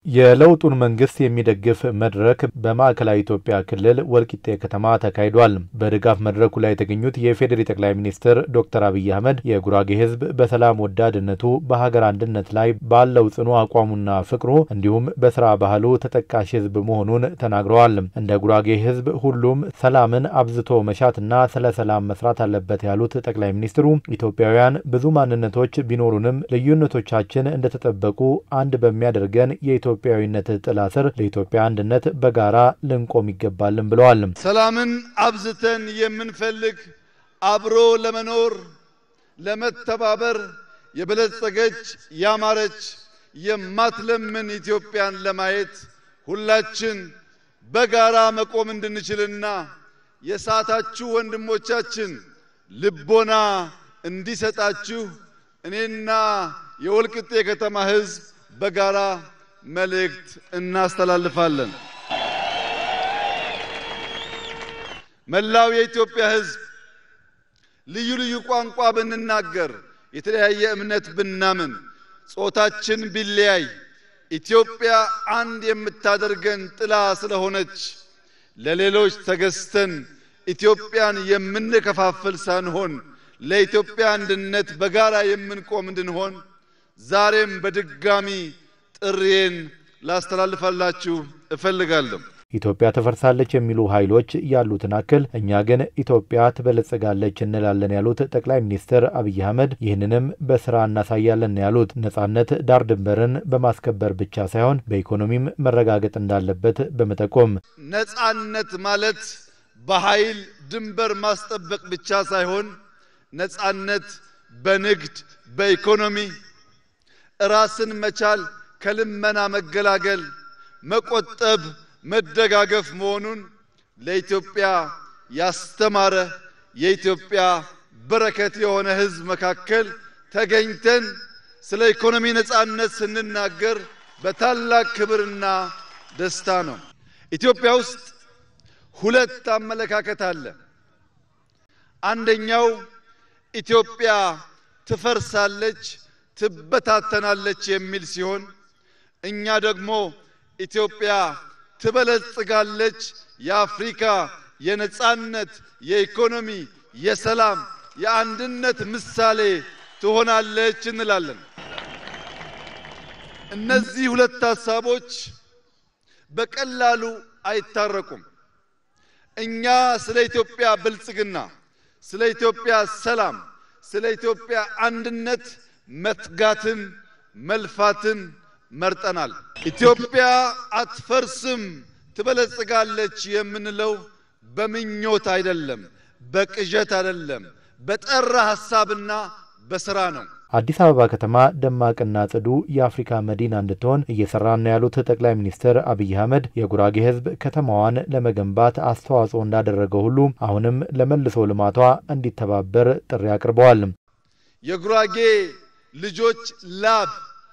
የለውጡን መንግስት የሚደግፍ መድረክ በማዕከላዊ ኢትዮጵያ ክልል ወልቂጤ ከተማ ተካሂዷል። በድጋፍ መድረኩ ላይ የተገኙት የፌዴሪ ጠቅላይ ሚኒስትር ዶክተር አብይ አህመድ የጉራጌ ሕዝብ በሰላም ወዳድነቱ በሀገር አንድነት ላይ ባለው ጽኑ አቋሙና ፍቅሩ እንዲሁም በስራ ባህሉ ተጠቃሽ ሕዝብ መሆኑን ተናግረዋል። እንደ ጉራጌ ሕዝብ ሁሉም ሰላምን አብዝቶ መሻትና ስለ ሰላም መስራት አለበት ያሉት ጠቅላይ ሚኒስትሩ ኢትዮጵያውያን ብዙ ማንነቶች ቢኖሩንም ልዩነቶቻችን እንደተጠበቁ አንድ በሚያደርገን የኢትዮጵያዊነት ጥላ ስር ለኢትዮጵያ አንድነት በጋራ ልንቆም ይገባልን ብለዋል። ሰላምን አብዝተን የምንፈልግ አብሮ ለመኖር ለመተባበር የበለጸገች ያማረች የማትለምን ኢትዮጵያን ለማየት ሁላችን በጋራ መቆም እንድንችልና የሳታችሁ ወንድሞቻችን ልቦና እንዲሰጣችሁ እኔና የወልቂጤ ከተማ ሕዝብ በጋራ መልእክት እናስተላልፋለን። መላው የኢትዮጵያ ሕዝብ ልዩ ልዩ ቋንቋ ብንናገር፣ የተለያየ እምነት ብናምን፣ ጾታችን ቢለያይ ኢትዮጵያ አንድ የምታደርገን ጥላ ስለሆነች ለሌሎች ተገዝተን ኢትዮጵያን የምንከፋፍል ሳንሆን ለኢትዮጵያ አንድነት በጋራ የምንቆም እንድንሆን ዛሬም በድጋሚ ጥሪዬን ላስተላልፋላችሁ እፈልጋለሁ። ኢትዮጵያ ትፈርሳለች የሚሉ ኃይሎች ያሉትን አክል እኛ ግን ኢትዮጵያ ትበለጽጋለች እንላለን ያሉት ጠቅላይ ሚኒስትር አብይ አህመድ ይህንንም በስራ እናሳያለን ያሉት ነጻነት ዳር ድንበርን በማስከበር ብቻ ሳይሆን በኢኮኖሚም መረጋገጥ እንዳለበት በመጠቆም ነጻነት ማለት በኃይል ድንበር ማስጠበቅ ብቻ ሳይሆን ነጻነት በንግድ በኢኮኖሚ ራስን መቻል ከልመና መገላገል መቆጠብ መደጋገፍ መሆኑን ለኢትዮጵያ ያስተማረ የኢትዮጵያ በረከት የሆነ ሕዝብ መካከል ተገኝተን ስለ ኢኮኖሚ ነጻነት ስንናገር በታላቅ ክብርና ደስታ ነው። ኢትዮጵያ ውስጥ ሁለት አመለካከት አለ። አንደኛው ኢትዮጵያ ትፈርሳለች፣ ትበታተናለች የሚል ሲሆን እኛ ደግሞ ኢትዮጵያ ትበለጽጋለች፣ የአፍሪካ የነጻነት፣ የኢኮኖሚ፣ የሰላም፣ የአንድነት ምሳሌ ትሆናለች እንላለን። እነዚህ ሁለት ሀሳቦች በቀላሉ አይታረቁም። እኛ ስለ ኢትዮጵያ ብልጽግና፣ ስለ ኢትዮጵያ ሰላም፣ ስለ ኢትዮጵያ አንድነት መትጋትን መልፋትን መርጠናል። ኢትዮጵያ አትፈርስም ትበለጽጋለች የምንለው በምኞት አይደለም፣ በቅዠት አይደለም፣ በጠራ ሐሳብና በሥራ ነው። አዲስ አበባ ከተማ ደማቅና ጽዱ የአፍሪካ መዲና እንድትሆን እየሰራን ነው ያሉት ጠቅላይ ሚኒስትር አብይ አህመድ የጉራጌ ሕዝብ ከተማዋን ለመገንባት አስተዋጽኦ እንዳደረገው ሁሉ አሁንም ለመልሶ ልማቷ እንዲተባበር ጥሪ አቅርበዋል። የጉራጌ ልጆች ላብ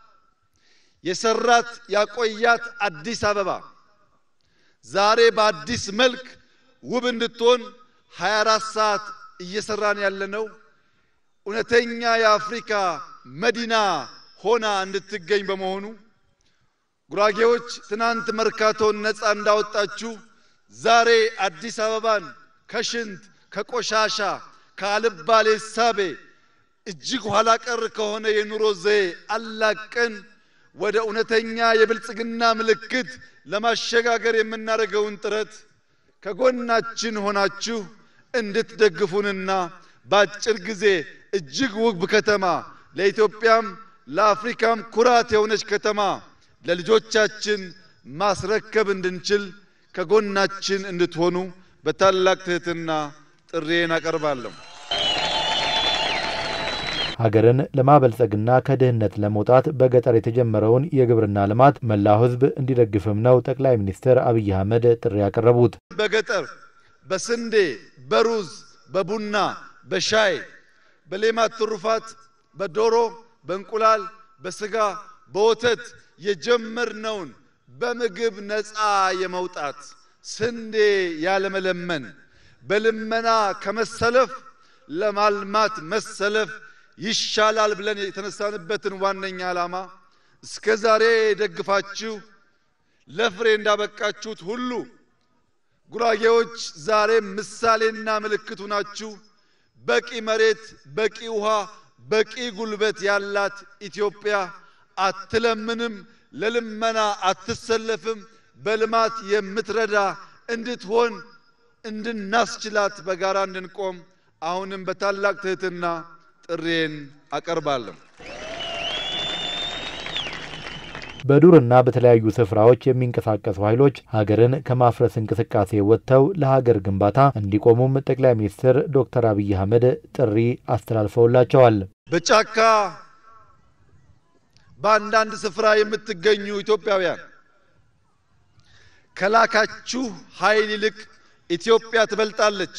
የሰራት ያቆያት አዲስ አበባ ዛሬ በአዲስ መልክ ውብ እንድትሆን 24 ሰዓት እየሰራን ያለነው እውነተኛ የአፍሪካ መዲና ሆና እንድትገኝ በመሆኑ ጉራጌዎች ትናንት መርካቶን ነፃ እንዳወጣችሁ ዛሬ አዲስ አበባን ከሽንት ከቆሻሻ ከአልባሌ ሳቤ እጅግ ኋላ ቀር ከሆነ የኑሮ ዘዬ አላቀን ወደ እውነተኛ የብልጽግና ምልክት ለማሸጋገር የምናደርገውን ጥረት ከጎናችን ሆናችሁ እንድትደግፉንና በአጭር ጊዜ እጅግ ውብ ከተማ ለኢትዮጵያም ለአፍሪካም ኩራት የሆነች ከተማ ለልጆቻችን ማስረከብ እንድንችል ከጎናችን እንድትሆኑ በታላቅ ትሕትና ጥሪዬን አቀርባለሁ። ሀገርን ለማበልጸግና ከድህነት ለመውጣት በገጠር የተጀመረውን የግብርና ልማት መላው ሕዝብ እንዲደግፍም ነው ጠቅላይ ሚኒስትር አብይ አህመድ ጥሪ ያቀረቡት። በገጠር በስንዴ፣ በሩዝ፣ በቡና፣ በሻይ፣ በሌማት ትሩፋት፣ በዶሮ፣ በእንቁላል፣ በስጋ፣ በወተት የጀመርነውን በምግብ ነፃ የመውጣት ስንዴ ያለመለመን በልመና ከመሰለፍ ለማልማት መሰለፍ ይሻላል ብለን የተነሳንበትን ዋነኛ ዓላማ እስከ ዛሬ ደግፋችሁ ለፍሬ እንዳበቃችሁት ሁሉ ጉራጌዎች ዛሬም ምሳሌና ምልክቱ ናችሁ። በቂ መሬት፣ በቂ ውሃ፣ በቂ ጉልበት ያላት ኢትዮጵያ አትለምንም፣ ለልመና አትሰለፍም። በልማት የምትረዳ እንድትሆን እንድናስችላት በጋራ እንድንቆም አሁንም በታላቅ ትህትና ጥሪዬን አቀርባለሁ። በዱርና በተለያዩ ስፍራዎች የሚንቀሳቀሱ ኃይሎች ሀገርን ከማፍረስ እንቅስቃሴ ወጥተው ለሀገር ግንባታ እንዲቆሙም ጠቅላይ ሚኒስትር ዶክተር አብይ አህመድ ጥሪ አስተላልፈውላቸዋል። በጫካ በአንዳንድ ስፍራ የምትገኙ ኢትዮጵያውያን ከላካችሁ ኃይል ይልቅ ኢትዮጵያ ትበልጣለች።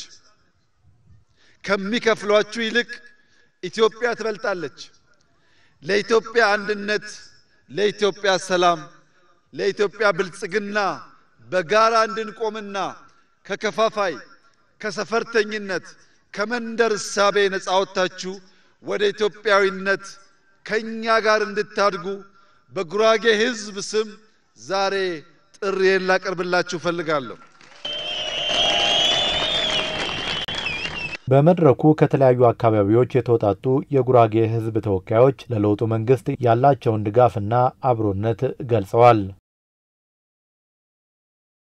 ከሚከፍሏችሁ ይልቅ ኢትዮጵያ ትበልጣለች። ለኢትዮጵያ አንድነት፣ ለኢትዮጵያ ሰላም፣ ለኢትዮጵያ ብልጽግና በጋራ እንድንቆምና ከከፋፋይ ከሰፈርተኝነት ከመንደር እሳቤ ነፃ ወጥታችሁ ወደ ኢትዮጵያዊነት ከእኛ ጋር እንድታድጉ በጉራጌ ሕዝብ ስም ዛሬ ጥሪዬን ላቀርብላችሁ እፈልጋለሁ። በመድረኩ ከተለያዩ አካባቢዎች የተውጣጡ የጉራጌ ሕዝብ ተወካዮች ለለውጡ መንግስት ያላቸውን ድጋፍና አብሮነት ገልጸዋል።